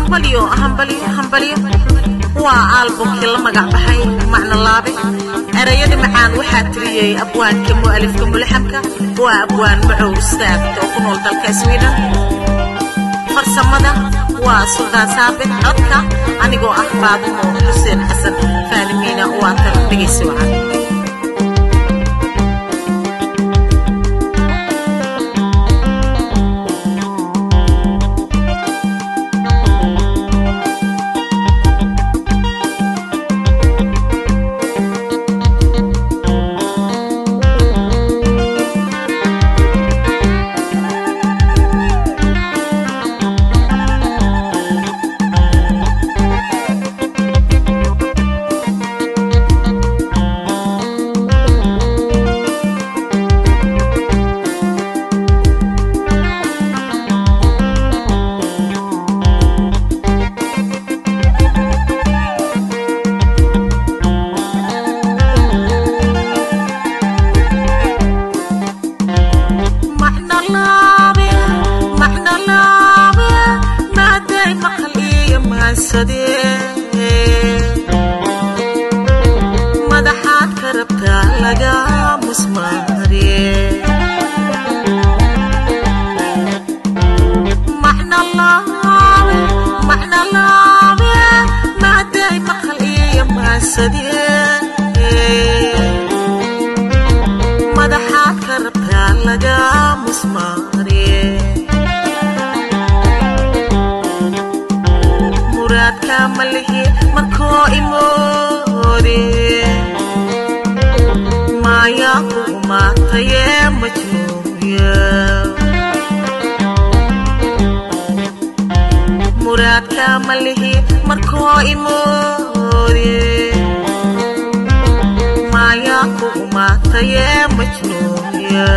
hambalyo hambalyo hambalyo waa aalbumkii la magac baxay macno laabe erayada macaan waxaa tiriyey abwaanka mu'alifka mulxamka waa abwaan macow istaagta oo ku nool dalka sweden farsamada waa suldaan saabit codka anigoo ah baadimo xuseen xasan faalimiina waa tan dhegaysi wacan madaxaad ka rabtaa laga musmaare macno laabe maaday maqal iyo maasadee madaxaad ka rabtaa laga musmaare muraadka malihi markoo imoode maayaa ku umaatayee majnuuya muraadka malihi markoo imoode maayaa ku umaatayee majnuuya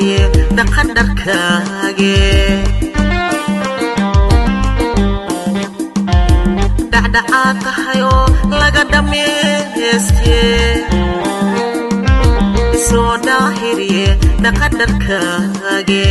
hiriye dhaqan dharkaage dhacdhacaad tahay oo laga dhammayste isoo dhaahiriye dhaqan dharkaage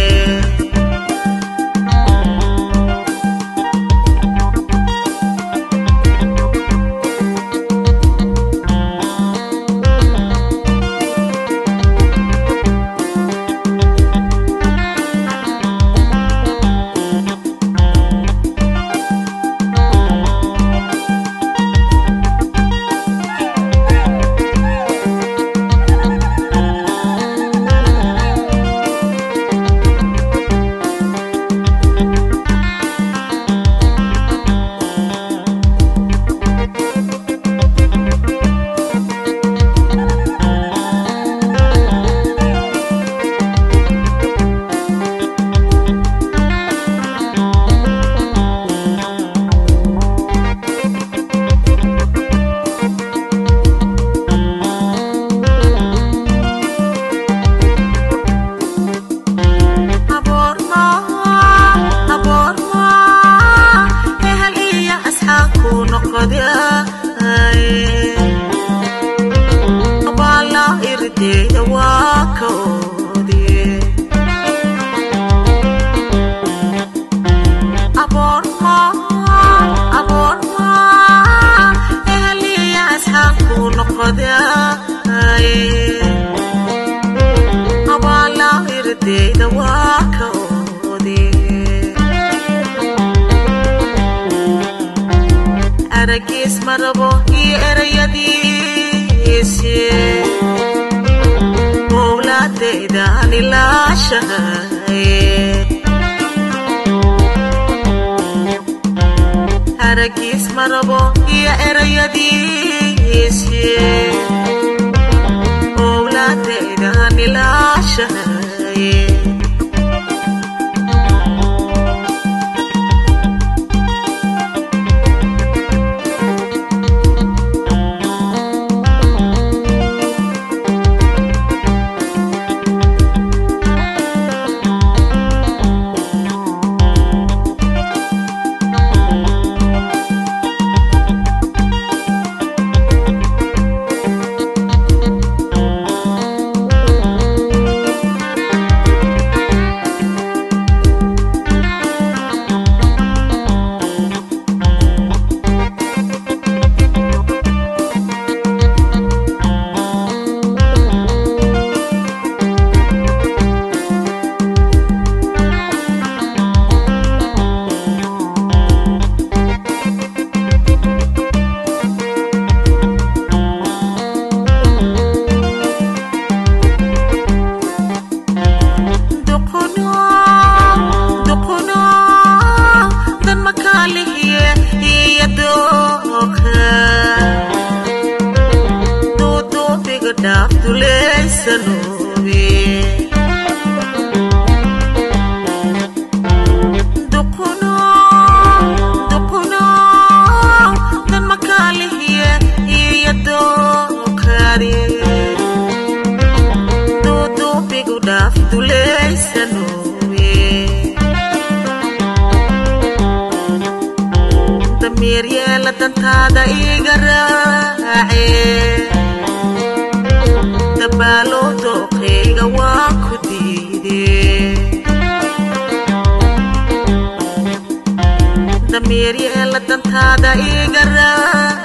aragiis marabo iyo erayadiisi mowlaadaydan ilaashahay aragiis marabo iyo erayadiisi mowlaadaydan ilaashahay dantaada iga raace dabaalo dooqeyga waa ku diide damiir yeela dantaada iga raace